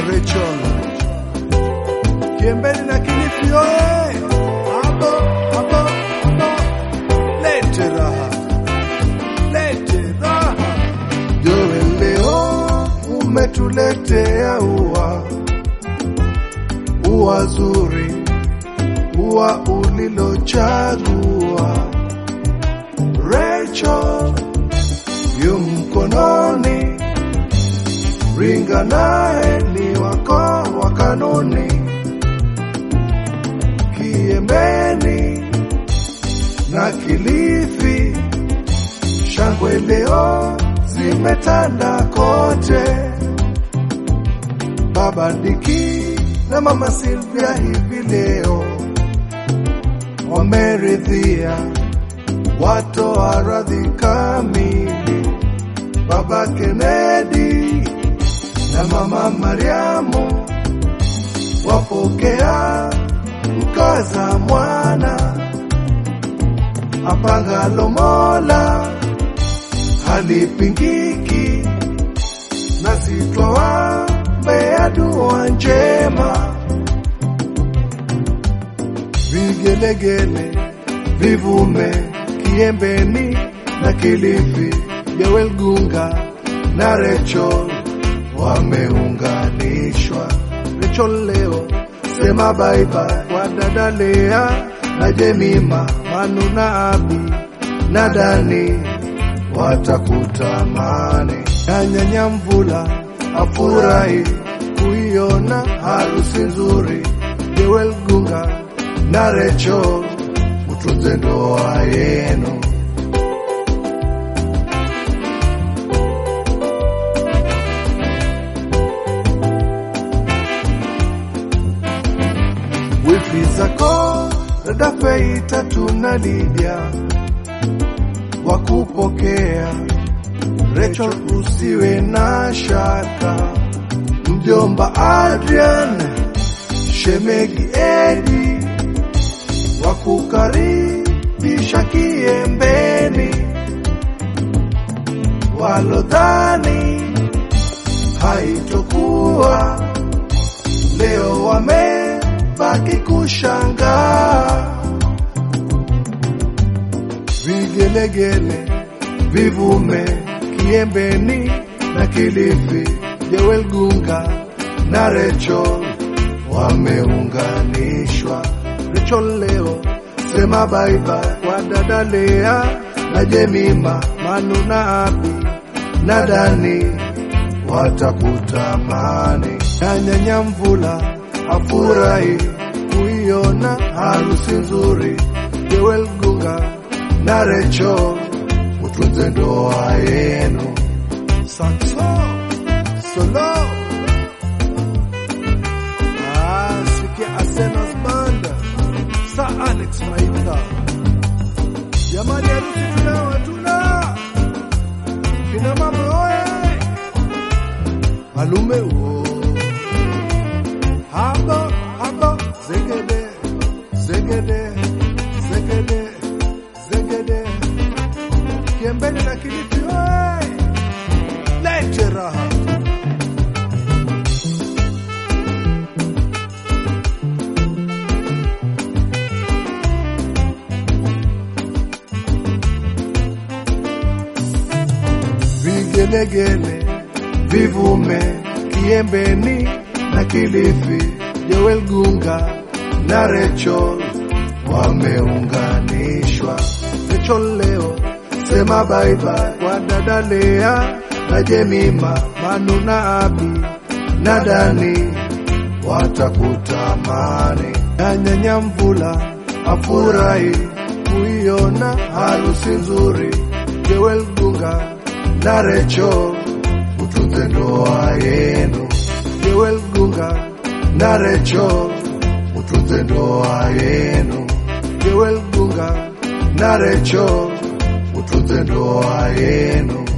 Rachel Kiembeni na Kilifi oye! Hapo hapo hapo, lete raha, lete raha. Joel, leo umetuletea ua, ua zuri, ua ulilochagua Rachel yu mkononi, ringa naye ni wako wa kanuni. Kiembeni na Kilifi, shangwe leo zimetanda kote. Baba Diki na Mama Silvia hivi leo wameridhia watoa radhi kamili. Baba Kennedy na Mama Mariamu wapokea mkaza mwana apangalo Mola halipingiki, na sitwawaombea dua njema. Vigelegele vivume Kiembeni na Kilifi, Joel Gunga na Rachel wameunganishwa. Rachel leo sema bye bye kwa dada Lea na Jemima, Manu na Abi na Dani watakutamani. Na nyanya Mvula afurahi kuiona harusi nzuri. Joel Gunga na Rachel, utunze ndoa yenu. wifi zako dada Feita tuna Lydia wa kupokea. Rachel usiwe na shaka, mjomba Adrian, shemegi Edi wa kukaribisha Kiembeni, walodhani haitokuwa leo wamebaki kushangaa. Vigelegele vivume Kiembeni na Kilifi, Joel Gunga na Rachel wameunganishwa. Rachel leo sema bye bye kwa dada Lea na Jemima, Manu na Abi na Dani watakutamani. Na nyanya Mvula afurahi kuiona harusi nzuri. Joel Gunga na Rachel, utunze ndoa yenu. Saxo solo ah, sikia Asena's banda sa Alex Maitha, jamani, harusi tunao hatuna kina mama oye, malume wo haba haba zegede zegede zegede zegede Kiembeni na Kilifi oye, lete raha vigelegele vivume Kiembeni na Kilifi, Joel Gunga na Rachel wameunganishwa. Rachel leo sema bye bye kwa dada Lea na Jemima, Manu na Abi na Dani watakutamani. Na nyanya Mvula afurahi kuiona harusi nzuri. Joel Gunga na Rachel, utunze ndoa yenu. Joel Gunga na Rachel, utunze ndoa yenu. Joel Gunga na Rachel, utunze ndoa yenu.